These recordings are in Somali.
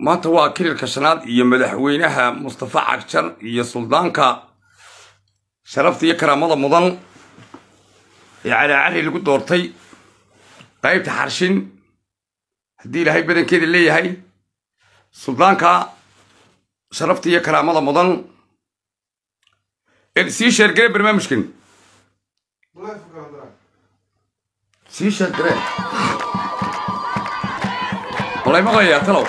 maanta waa kililka shanaad iyo madaxweynaha mustafa cagjar iyo suldaanka sharafta iyo karaamada mudan ee calaacari lagu doortay qaybta xarshin haddii ilaahay badankeeda leeyahay suldaanka sharafta iyo karaamada mudan sii sheergare barnaamijkan sii sheergare walay maqlayaa talow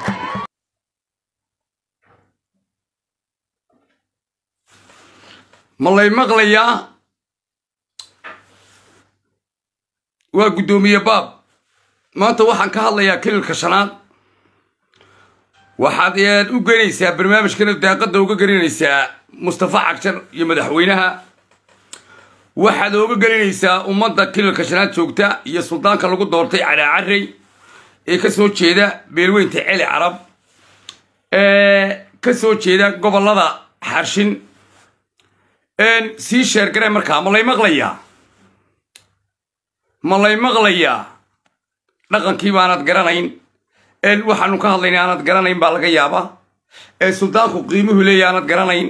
ma lay maqlayaa waa guddoomiye baab maanta waxaan ka hadlayaa kililka shanaad waxaad u geynaysaa barnaamijkana daaqadda uga gelinaysaa mustafa cagjar iyo madaxweynaha waxaad ooga gelinaysaa ummadda kililka shanaad joogta iyo suldaanka lagu doortay calaacarey ee ka soo jeeda beelweynta celi carab ee ka soo jeeda gobollada xarshin sii sheergaree markaa ma lay maqlayaa ma lay maqlayaa dhaqankii baanad garanayn waxaanu ka hadlayna aanad garanayn baa laga yaabaa suldaanku qiimuhu leeya aanad garanayn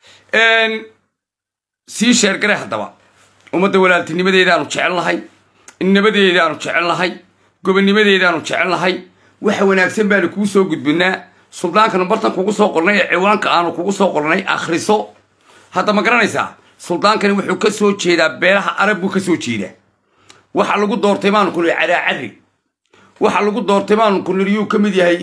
sii sheergare haddaba ummadda walaaltinimadeedaanu jecelnahay nabadeedaanu jecelnahay gobonnimadeedaanu jecelnahay waxa wanaagsan baanu kuu soo gudbinaa suldaankanu bartan kugu soo qornay ee ciwaanka aanu kugu soo qornay akhriso hadda ma garanaysaa suldaankani wuxuu ka soo jeedaa beelaha arab buu ka soo jeedaa waxa lagu doortay baanu ku niri calaacari waxa lagu doortay baanu ku niri yuu ka mid yahay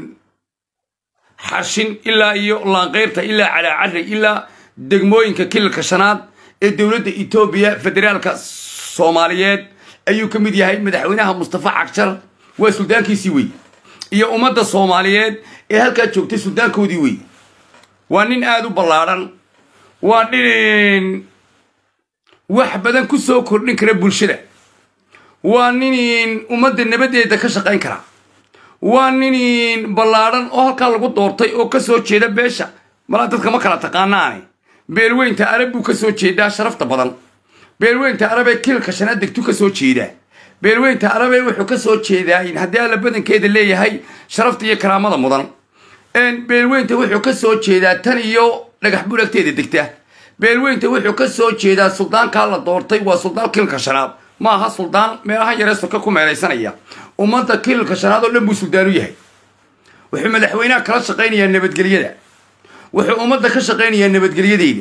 xarshin ilaa iyo laanqeyrta ilaa calaacari ilaa degmooyinka kililka shanaad ee dowladda etoobiya federaalka soomaaliyeed ayuu ka mid yahay madaxweynaha mustafa cagjar waa suldaankiisii wey iyo ummadda soomaaliyeed ee halkaa joogtay suldaankoodii wey waa nin aada u ballaadhan waa nin wax badan ku soo kordhin kara bulshada waa nin ummadda nabadeeda ka shaqayn kara waa nin ballaadhan oo halkaa lagu doortay oo ka soo jeeda beesha malaa dadka ma kala taqaanaane beelweynta arab buu ka soo jeedaa sharafta badan beelweynta arabee kililka shanaad degtu ka soo jeedaa beelweynta arabee wuxuu ka soo jeedaa haddii alla badankeeda leeyahay sharafta iyo karaamada mudan beelweynta wuxuu ka soo jeedaa tan iyo dhagax bulagteeda degta beelweynta wuxuu ka soo jeedaa suldaankaa la doortay waa suldaan kililka shanaad ma aha suldaan meelaha yaree soka ku meelaysanaya ummadda kililka shanaad oo dhan buu suldaan u yahay wuxuu madaxweynaha kala shaqaynayaa nabadgelyada wuxuu ummadda ka shaqaynayaa nabadgelyadeeda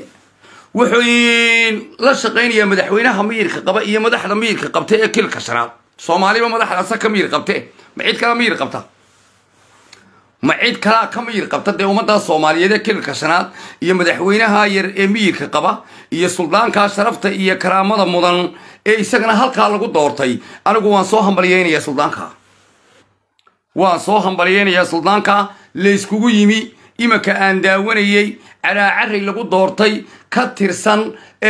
wuxuu la shaqaynayaa madaxweynaha miyirka qaba iyo madaxda miyirka qabta ee kililka shanaad soomaaliba madaxdaasa ka miyir qabte ma cid kala miyir qabta ma cid kalaa ka miyir qabta dee ummaddaa soomaaliyeed ee kililka shanaad iyo madaxweynaha yar ee miyirka qaba iyo suldaankaa sharafta iyo karaamada mudan ee isagana halkaa lagu doortay anigu waan soo hambalyeynayaa suldaanka waan soo hambalyeynayaa suldaanka layskugu yimi imanka aan daawanayey calaacarey lagu doortay ka tirsan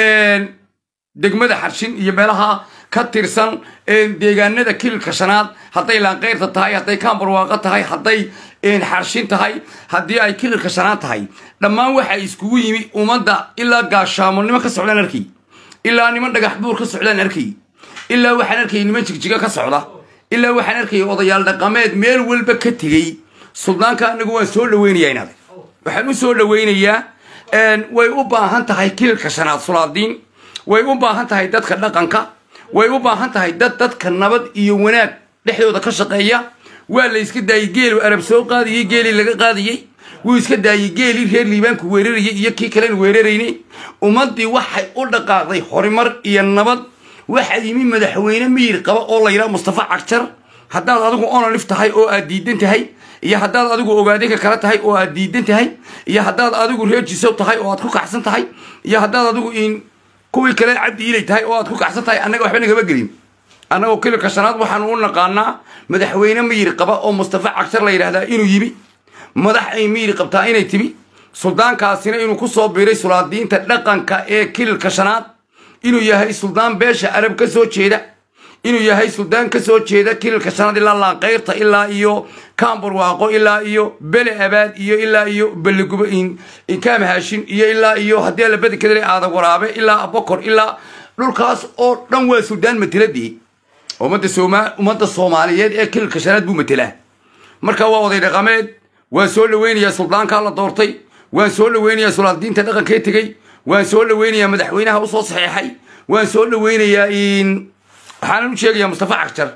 degmada xarshin iyo meelaha ka tirsan deegaanada kililka shanaad hadday laanqeyrta tahay hadday kaambarwaaqo tahay hadday xarshin tahay haddii ay kililka shanaad tahay dhammaan waxa iskugu yimi ummadda ilaa gaashaamonimo ka socdaan arkay ilaa niman dhagax buur ka socdaan arkay ilaa waxaan arkayay niman jigjiga ka socda ilaa waxaan arkayay odayaal dhaqameed meel walba ka tegey suldaanka anagu waan soo dhaweynayaa inaad waxaan u soo dhaweynayaa way u baahan tahay kililka shanaad sulaadiin way u baahan tahay dadka dhaqanka way u baahan tahay dad dadka nabad iyo wanaag dhexdooda ka shaqeeya waa la iska daayey geelu arab soo qaadayey geelii laga qaadayey wuu iska daayey geelii reer liibaanku weerarayay iyo kii kalen weeraraynay ummaddii waxay u dhaqaaqday horumar iyo nabad waxaa yimi madaxweyne miyir qaba oo la yidhaha mustafa cagjar haddaad adigu onolif tahay oo aad diidan tahay iyo haddaad adigu ogaadinka kala tahay oo aad diidan tahay iyo haddaad adigu reer jisow tahay oo aad ku kacsan tahay iyo haddaad adigu in kuwii kale cabdi ilay tahay oo aad ku kacsan tahay annaga waxba nagama gelin annagoo kililka shanaad waxaanu u naqaanaa madaxweyne miyir qaba oo mustafa cagshar la yidhaahdaa inuu yimi madax ay miyir qabtaa inay timi suldaankaasina inuu ku soo biiray sulaadiinta dhaqanka ee kililka shanaad inuu yahay suldaan beesha arab ka soo jeeda inuu yahay suldaan ka soo jeeda kililka shanaad ilaa laanqeyrta ilaa iyo kaambarwaaqo ilaa iyo bele abaad iyo ilaa iyo beligubo inkaam haashin iyo ilaa iyo haddii alla badankeeda aada waraabe ilaa abokor ilaa dhulkaas oo dhan waa suldaan mateladii ummadda sooma ummadda soomaaliyeed ee kililka shanaad buu matelaa marka waa oday dhaqameed waan soo dhaweynayaa suldaankaa la doortay waan soo dhaweynayaa sulaadiinta dhaqankee tegey waan soo dhaweynayaa madaxweynaha usoo saxeexay waan soo dhaweynayaa waxaanan u sheegayaa mustafa cagjar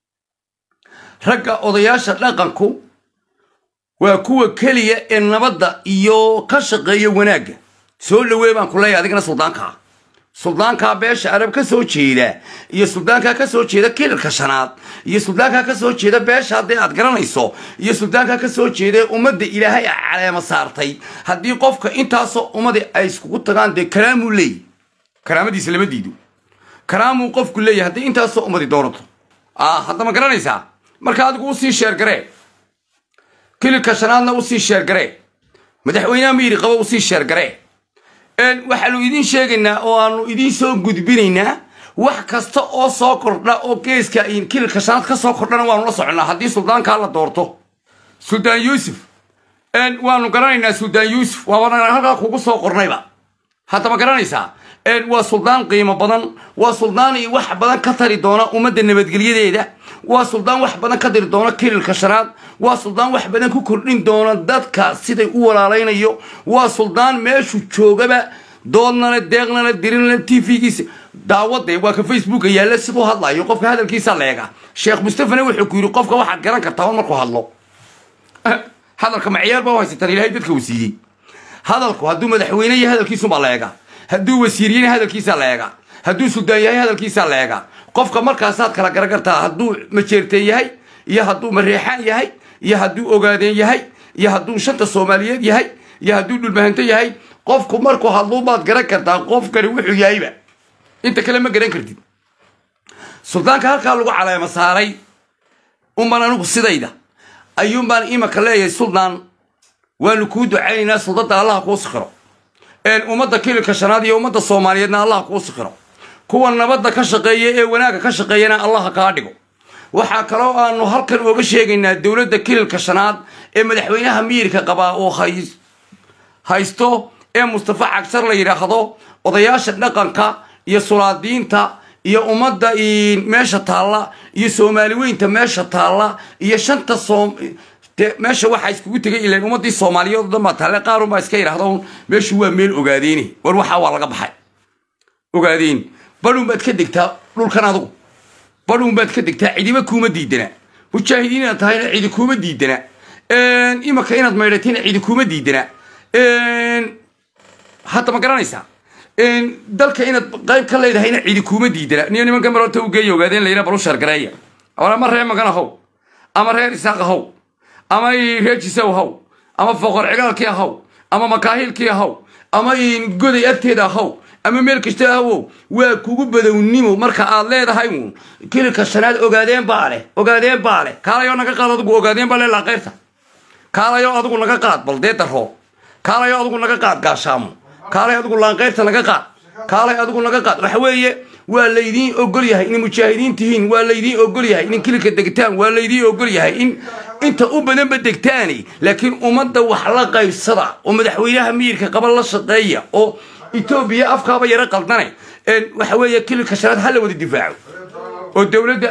ragga odayaasha dhaqanku waa kuwa keliya ee nabadda iyo ka shaqeeya wanaagga soo dhawey baan ku leeyahay adigana suldaankaa suldaankaa beesha arab ka soo jeeda iyo suldaankaa ka soo jeeda kilalka shanaad iyo suldaankaa ka soo jeeda beesha haddii aad garanayso iyo suldaankaa ka soo jeeda ummadda ilaahay a caleema saartay haddii qofka intaasoo ummadi ay iskugu tagaan dee karaamuu leeyahy karaamadiisa lama diido karaamuu qofku leeyahy haddii intaasoo ummadi doonato hadda ma garanaysaa marka adigu usii sheergaree kililka shanaadna usii sheergaree madaxweynaha miyiri qaba usii sheergaree waxaanu idiin sheegaynaa oo aanu idiin soo gudbinaynaa wax kasta oo soo kordha oo geeska kililka shanaad ka soo kordhana waanu la soconnaa haddii suldaankaa la doorto suldaan yuusuf waanu garanaynaa suldaan yuusuf waabana halkaa kugu soo qornayba hadda ma garanaysaa waa suldaan qiimo badan waa suldaan wax badan ka tari doona ummadda nabadgelyadeeda waa suldaan wax badan ka tari doona kililka shanaad waa suldaan wax badan ku kordhin doona dadka siday u walaalaynayo waa suldaan meeshuu joogaba doodnana deeqnana dirinana t v-giisa daawade waa ka facebooka yaalla siduu hadlayo qofka hadalkiisa leega sheekh mustafana wuxuu ku yidhi qofka waxaad garan kartaa on markuu hadlo hadalka maciyaar baa u haysataan ilahay dadka uu siiyey hadalku hadduu madaxweyne yahay hadalkiisumbaa leega hadduu wasiiriyena hadalkiisaa leega hadduu suldaan yahay hadalkiisaa leega qofka markaasaad kala garan kartaa hadduu majeerteen yahay iyo hadduu mareexaan yahay iyo hadduu ogaadeen yahay iyo hadduu shanta soomaaliyeed yahay iyo hadduu dhulmahanto yahay qofku markuu hadluubaad garan kartaa qofkani wuxuu yahayba inta kale ma garan kartid suldaanka halkaa lagu caleemo saaray unbaan anigu sidayda ayuunbaan imaka leeyahay suldaan waanu kuu ducaynaynaa suldada allaha kuu sikhiro ummadda kililka shanaad iyo ummadda soomaaliyeedna allaha kuu sikhiro kuwa nabadda ka shaqeeya ee wanaagga ka shaqeeyana allaha kaa dhigo waxaa kaloo aanu halkan ooga sheegaynaa dowladda kililka shanaad ee madaxweynaha miyirka qabaa oo haysto ee mustafa cagshar la yidhaahdo odayaasha dhaqanka iyo sulaadiinta iyo ummadda meesha taalla iyo soomaali weynta meesha taalla iyo shanta soom meesha waxaa iskugu tegay ilan ummadii soomaaliyeed o dhan baa taale qaarun baa iska yidhahdo meeshu waa meel ogaadeeni war waxaa waa laga baxay ogaadeen badhuun baad ka degtaa dhulkan adugu badhuun baad ka degtaa cidiba kuuma diidana mujaahidiin inaad tahayna cidi kuuma diidana imaka inaad maydhatayna cidi kuuma diidana hadda ma garanaysaa dalka inaad qayb ka leedahayna cidi kuuma diidana niyo nimanka marota u geeya ogaadeen layna balu shargareeya ama reer magan ahow ama reer isaaq ahow ama reer jisaw ahow ama foqor cigaalkii ahow ama makaahilkii ahow ama goday agteeda ahow ama meel kasta ahow waa kugu badownimo marka aad leedahay uun kililka shanaad ogaadeen baa leh ogaadeen baa leh kaalayoo naga qaad adigu ogaadeen baa leh laaqayrta kaalayoo adigu naga qaad baldee daroo kaalayoo adigu naga qaad gaashaamo kaalay adigu laanqayrta naga qaad kaalay adigu naga qaad waxa weeye waa laydiin ogol yahay inay mujaahidiin tihiin waa laydiin ogol yahay in kililka degtaan waa laydiin ogol yahay in inta u badanba degtaani laakiin ummadda wax la qaybsada oo madaxweynaha miyirka qaba la shaqeeya oo etoobiya afkaaba yaro qaldane waxa weeye kililka shanaad ha la wada difaaco oo dowladda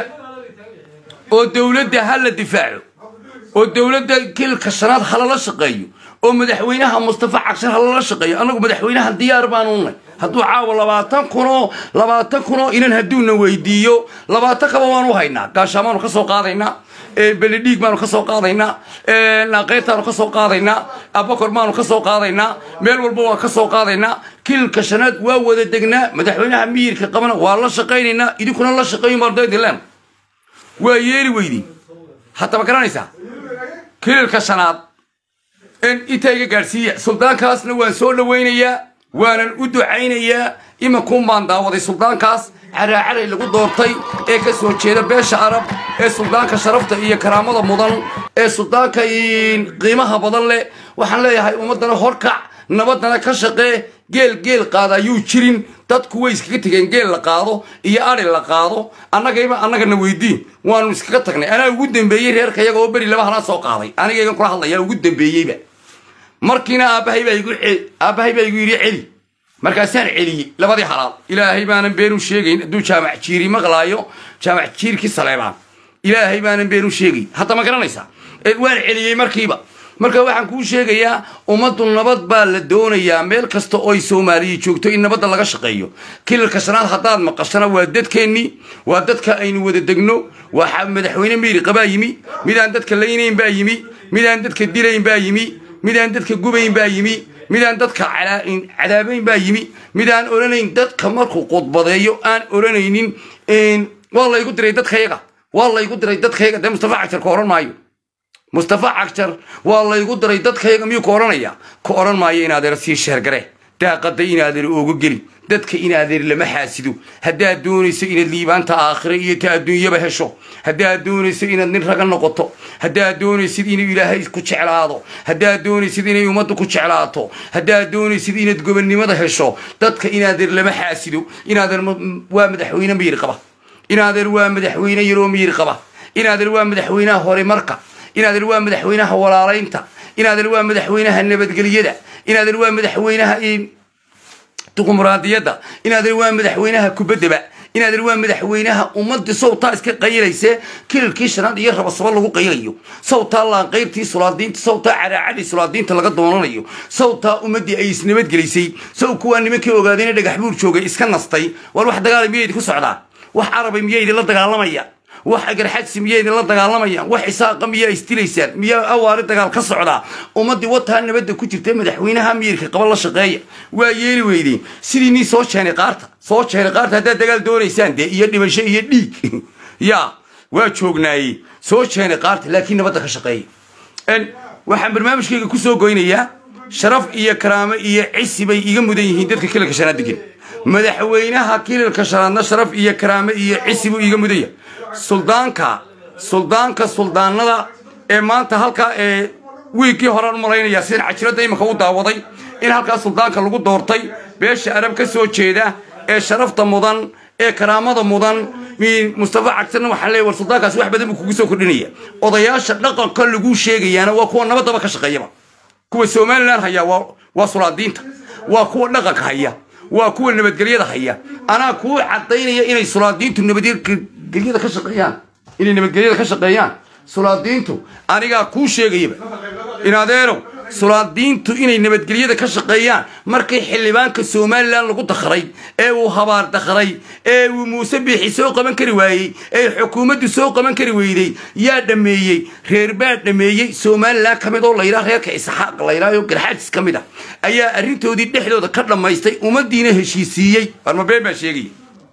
oo dowladda ha la difaaco oo dowladda kililka shanaad ha lala shaqeeyo oo madaxweynaha mustafa cagshar ha lala shaqeeyo annagu madaxweynaha diyaar baanu nay hadduu caawa labaatan kunoo labaatan kunoo inan hadduuna weydiiyo labaatan kaba waanu haynaa gaashaamaanu ka soo qaadaynaa belidhiig baanu ka soo qaadaynaa naaqeyrtaanu ka soo qaadaynaa abakor baanu ka soo qaadaynaa meel walba waan ka soo qaadaynaa kililka shanaad waa wada degnaa madaxweynaha miyirka qabana waa la shaqaynaynaa idinkuna la shaqayn bardaydilen waa yeeli weydi haddaba garanaysaa kililka shanaad intayga gaadhsiiya suldaankaasna waan soo dhawaynayaa waanan u ducaynayaa iminkuun baan daawaday suldaankaas caraacaray lagu doortay ee ka soo jeeda beesha arab ee suldaanka sharafta iyo karaamada mudan ee suldaanka qiimaha badan leh waxaan leeyahay ummaddana horkac nabaddana ka shaqee geel geel qaada ayuu jirin dadku way iskaga tegeen geel la qaado iyo ari la qaado annagayba annagana weydiin waanu iskaga tagnay anaa ugu dambeeyey reerka iyaga oo beri laba halaa soo qaaday anigaygan kula hadlaya ugu dambeeyeyba markiina aabbahay baa igu aabbahay baa igu yidhi celi markaasaan celiyey labadii halaal ilaahay baanan beenu sheegayn hadduu jaamac jiiri maqlaayo jaamac jiirkii saleebaan ilaahay baanan beenu sheegayn hadda ma garanaysaa waan celiyey markiiba marka waxaan kuu sheegayaa ummaddu nabad baa la doonayaa meel kasta oo ay soomaaliya joogto in nabadda laga shaqeeyo kilalka shanaad haddaad maqashana waa dadkeennii waa dadka aynu wada degno waa madaxweyne miiriqa baa yimi midaan dadka laynayn baa yimi midaan dadka dilayn baa yimi midaan dadka gubayn baa yimi midaan dadka cadaabayn baa yimi midaan odhanayn dadka markuu qudbadeeyo aan odhanaynin waa laygu diray dadkayaga waa laygu diray dadkayaga dee mustafa cagjar ka odhan maayo mustafa cagjar waa laygu diray dadkayaga miyuu ka odhanaya ka odhan maayo inaadeer sii sheergare daaqada inaadeer ooga geli dadka inaadeer lama xaasido haddaad doonayso inaad liibaanta aakhire iyo ta adduunyaba hesho haddaad doonayso inaad nin raga noqoto haddaad doonaysid inuu ilaahay ku jeclaado haddaad doonaysid inay ummaddu ku jeclaato haddaad doonaysid inaad gobonnimada hesho dadka inaadeer lama xaasido inaadeer waa madaxweyne miyir qaba inaadeer waa madaxweyne yaroo miyir qaba inaadeer waa madaxweynaha horemarka inaadeer waa madaxweynaha walaalaynta inaadeer waa madaxweynaha nabadgelyada inaadeer waa madaxweynaha duqumuraadiyadda inaadeer waa madaxweynaha kubaddaba inaadeer waa madaxweynaha ummadii sawtaa iska qayilayse kilalkii shanaad iyo rabasaba lagu qayilayo sawtaa laanqayrtii sulaadiinta sawtaa caraacadii sulaadiinta laga doonanayo sawtaa ummadii ay isnabadgelisay saw kuwaa nimankii ogaadayna dhagax buur joogay iska nastay war wax dagaala miyaydi ku socdaan wax carabay miyaydi la dagaalamaya wax agarxadsi miyaydin la dagaalamayaan wax isaaqa miyaa isdilaysaan miyaa awaari dagaal ka socdaa ummaddii wataa nabadda ku jirta madaxweynaha miyirka qaba la shaqeeya waa yeeli weydeen sidii nin soo jeenay qaarta soo jeenay qaarta haddaad dagaal doonaysaan dee iyo dhimasho iyo dhiig ya waa joognaayey soo jeenay qaarta laakiin nabadda ka shaqeeya waxaan barnaamijkayga kusoo goynayaa sharaf iyo karaamo iyo cisi bay iga mudan yihiin dadka kilalka shanaad degan madaxweynaha kilalka shanaadna sharaf iyo karaamo iyo cisi buu iga mudan yahay suldaanka suldaanka suldaanada ee maanta halkaa ee wiigkii horean u malaynayaa sidan cajiradda iminka u daawaday in halkaa suldaanka lagu doortay beesha arab ka soo jeeda ee sharafta mudan ee karaamada mudan mustafa cagtarna waxaa leeya war suldaankaasi wax badan buu kugu soo kordhinaya odayaasha dhaqanka lagu sheegayaana waa kuwa nabadaba ka shaqeeyaba kuwa somalilan haya waa sulaadiinta waa kuwa dhaqanka haya waa kuwa nabadgelyada haya anaa kuu cadaynaya inay sulaadiintu nabadgelyada ka shaqeeyaan inay nabadgelyada ka shaqeeyaan sulaadiintu anigaa kuu sheegayaba inadeerow sulaadiintu inay nabadgelyada ka shaqeeyaan markii xildhibaanka somalilan lagu dakray ee uu habaar dakray ee uu muuse biixi soo qaban kari waayey ee xukuumaddu soo qaban kari weyday yaa dhameeyey reer baa dhameeyey somalilan ka mid oo layidhaha reerka isxaaq layidhaha oo garxaajis ka mid ah ayaa arrintoodii dhexdooda ka dhammaystay ummaddiina heshiisiiyey warmabeen baa sheegaya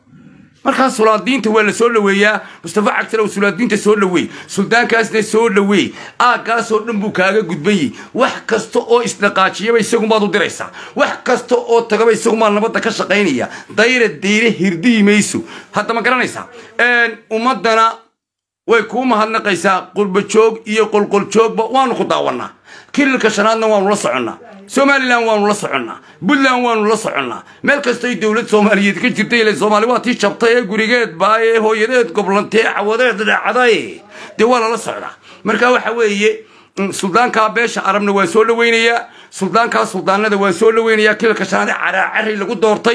markaas sulaadiinta waa la soo dhaweeyaa mustafa cagtar oo sulaadiinta soo dhaweey suldaankaasna soo dhaweey aaggaasoo dhan buu kaaga gudbayey wax kasta oo isdhaqaajiyaba isagumaad u diraysaa wax kasta oo tagaba isagumaa nabadda ka shaqaynaya dayra dayre hirdiyi mayso hadda ma garanaysaa ummaddana way kuu mahadnaqaysaa qurbajoog iyo qolqoljoogba waanu ku daawannaa kilalka shanaadna waanu la soconnaa somalilan waanu la soconnaa puntland waanu la soconnaa meel kastoy dowlad soomaaliyeed ka jirtay ile soomaali waa tii jabtay ee gurigeed baa ee hooyadeed goblantee cawadeed dhacday dee waa lala socdaa marka waxa weeye suldaankaa beesha arabna waa soo dhaweynayaa suldaankaa suldaanada waa soo dhaweynayaa kilalka shanaad caraacari lagu doortay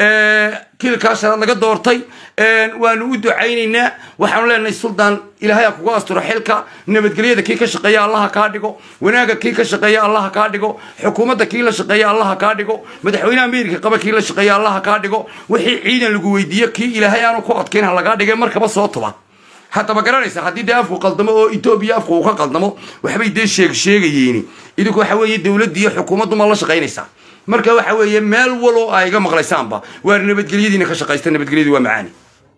kilalkaa shanaad laga doortay waanu u ducaynaynaa waxaanu leenahay suldaan ilaahay kuga asturo xilka nabadgelyada kii ka shaqeeya allaha kaa dhigo wanaaga kii ka shaqeeya allaha kaa dhigo xukuumadda kii la shaqeeya allaha kaa dhigo madaxweynaha ameerika qaba kii la shaqeeya allaha kaa dhigo wixii ciidan lagu weydiiyo kii ilaahay aanu ku adkayn ha lagaa dhigay markaba soo tuba hadda ma garanaysa haddii dee afku qaldamo oo etoobiya afku uu ka qaldamo waxbay dee sheeg sheegayeeni idinku waxa weeye dowladda iyo xukuumaddu ma la shaqaynaysaa marka waxa weeye meel waloo aa iga maqlaysaanba waa nabadgelyadiina ka shaqaysta nabadgelyadu waa macaani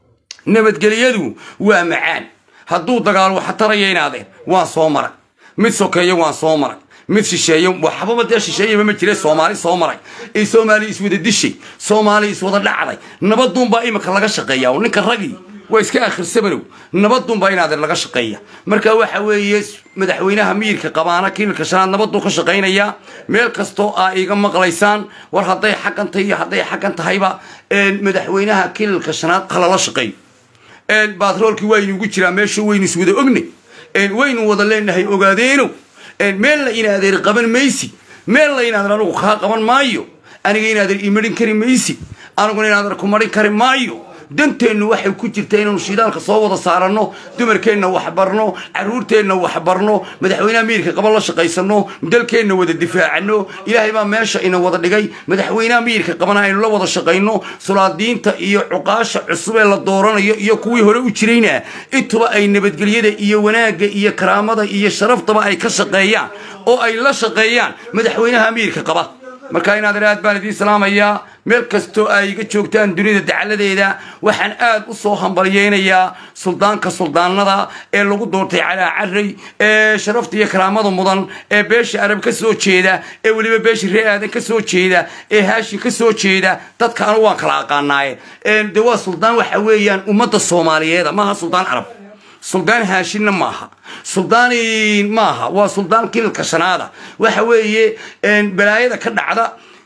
nabadgelyadu waa macaan hadduu dagaal waxa taraya inaadeen waan soo maray mid sokeeyo waan soo maray mid shisheeyo waxbaba dee shisheeyaba ma jire soomaali soo maray ee soomaali iswada dishay soomaali iswada dhacday nabaduunbaa imika laga shaqeeya oo ninka ragii waa iska akhrirsabanow nabadunbaa inaadeer laga shaqeeya marka waxa weeye madaxweynaha miyirka qabaana kiilka shanaad nabaduu ka shaqaynayaa meel kastoo aa iga maqlaysaan war hadday xaggan tahay iyo hadday xaggan tahayba madaxweynaha kiilka shanaad halala shaqeeyo batroolkii waa inugu jiraa meeshu waynu iswada ognay waynu wada leenahay ogaadeeno meel la inaadeer qaban maysi meel la inaadeer anigu kaa qaban maayo aniga inaadeer imarin kari maysi aniguna inaadeer ku marin kari maayo danteennu waxay ku jirta inaanu shidaalka soo wada saaranno dumarkeenna waxbarno caruurteenna waxbarno madaxweynaha miirka qaba la shaqaysano dalkeenna wada difaacano ilaahay baa meesha ina wada dhigay madaxweynaha miirka qabana aynu la wada shaqayno sulaadiinta iyo cuqaasha cusub ee la dooranayo iyo kuwii hore u jirayna intuba ay nabadgelyada iyo wanaagga iyo karaamada iyo sharaftaba ay ka shaqeeyaan oo ay la shaqeeyaan madaxweynaha amiirka qaba marka inaad aad baan idiin salaamayaa meel kastoo ay iga joogtaan dunida dacaladeeda waxaan aad u soo hambalyeynayaa suldaanka suldaanada ee lagu doortay calaa caray ee sharafta iyo karaamada mudan ee beesha arab ka soo jeeda ee weliba beesha ree aadan ka soo jeeda ee haashin ka soo jeeda dadka anu waan kala aqaanaaye de waa suldaan waxa weeyaan ummadda soomaaliyeeda maaha suldaan carab suldaan haashinna maaha suldaan maaha waa suldaan kililka shanaada waxa weeye balaayada ka dhacda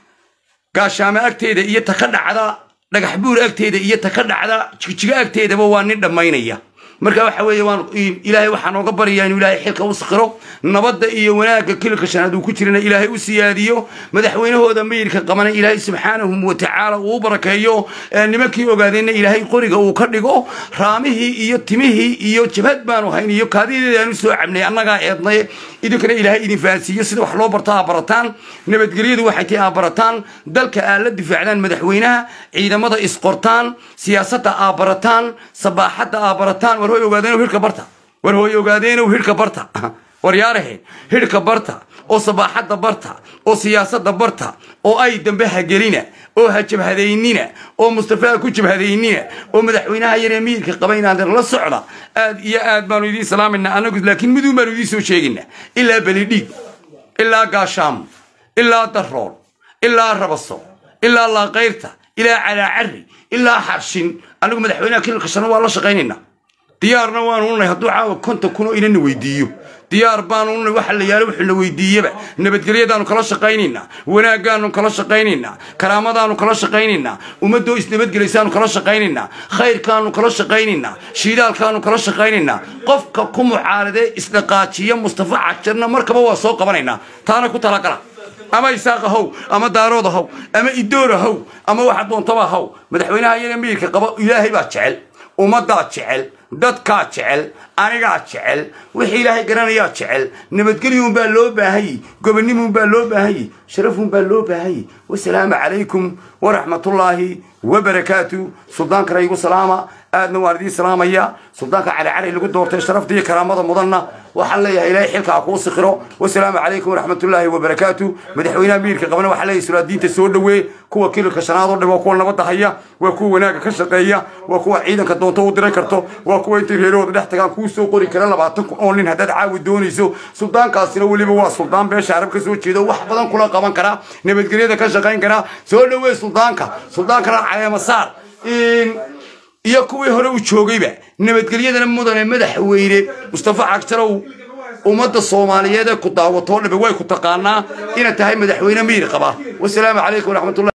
gaashaamo agteeda iyo ta ka dhacda dhagax buur agteeda iyo ta ka dhacda jigjigo agteedaba waa nin dhammaynaya marka waxa weeye waan ilaahay waxaan ooga baryaa inuu ilaahay xilka u sakhiro nabadda iyo wanaagga kililka shanaad uu ku jirana ilaahay u siyaadiyo madaxweynahooda mayirka qabana ilaahay subxaanahu watacaala uu u barakeeyo nimankii ogaadeenna ilaahay qoriga uu ka dhigo raamihii iyo timihii iyo jabhad baanu hayn iyo kaadideeda aanu soo cabnay annagaa eednay idinkana ilaahay idin fahansiiyo sida wax loo barto aa barataan nabadgelyadu waxay tahay aa barataan dalka aa la difaacdaan madaxweynaha ciidamada isqortaan siyaasadda aa barataan sabaaxadda aa barataan war hooy ogaadeen hirka barta war hooy ogaadeenow hirka barta war yaarahe hirka barta oo sabaaxadda barta oo siyaasadda barta oo ay dambe hagelina oo ha jabhadaynina oo mustafaa ku jabhadaynina oo madaxweynaha yaree miirka qaba inaan la socda aad iyo aad baanu idiin salaamayna anagu laakiin miduun baanu idiin soo sheegayna ilaa belidhiig ilaa gaashaamo ilaa darool ilaa rabaso ilaa laaqayrta ilaa calaacari ilaa xarshin anigu madaxweynaha kililka shana waa la shaqaynaynaa diyaarna waanu unay hadduu caawa konta kun oo inana weydiiyo diyaar baanu unay waxa la yaalo wuxuu na weydiiyeba nabadgelyadaanu kala shaqaynaynaa wanaaggaanu kala shaqaynaynaa karaamadaanu kala shaqaynaynaa ummadoo isnabadgelaysaanu kala shaqaynaynaa khayrkaanu kala shaqaynaynaa shiidaalkaanu kala shaqaynaynaa qofka ku mucaaradee isdhaqaajiya mustafa cajarna markaba waa soo qabanaynaa taana ku talagala ama isaaqa how ama daarooda how ama idoora how ama waxa doontaba how madaxweynaha iyana miirka qaba ilaahay baa jecel ummaddaa jecel dadkaa jecel anigaa jecel wixii ilaahay garanayaa jecel nabadgelyuunbaa loo baahanyey gobonimuunbaa loo baahanyey sharafuunbaa loo baahanyey wasalaamu calaykum waraxmatullaahi wabarakaatu suldaanka raygu salaama aadna waan idiin salaamaya suldaanka cali cali lagu doortay sharafta iyo karaamada mudanna waxaan leeyahay ilaahay xilka ha kuu sikhiro wasalaamu calaykum waraxmatullaahi wabarakaatu madaxweynaha miirka qabana waxaa leeyahay sulaadiinta soo dhawee kuwa kililka shanaad oo dhan waa kuwa nabadda haya waa kuwa wanaagga ka shaqeeya waa kuwa ciidanka doonto u diran karto waa kuwa intay reerahooda dhex tagaan kuu soo qori kara labaatan kun oo nin haddaad caawi doonayso suldaankaasina weliba waa suldaan beesha arab ka soo jeedo wax badan kula qaban kara nabadgelyada ka shaqayn kara soo dhawee suldaanka suldaankana caleema saar iyo kuwii hore u joogayba nabadgelyadana mudane madaxweyne mustafa cagjarow ummadda soomaaliyeed ee ku daawatoo dhabe way ku taqaanaa inaad tahay madaxweyne miir qaba wasalaamu calaykum waraxmatullahi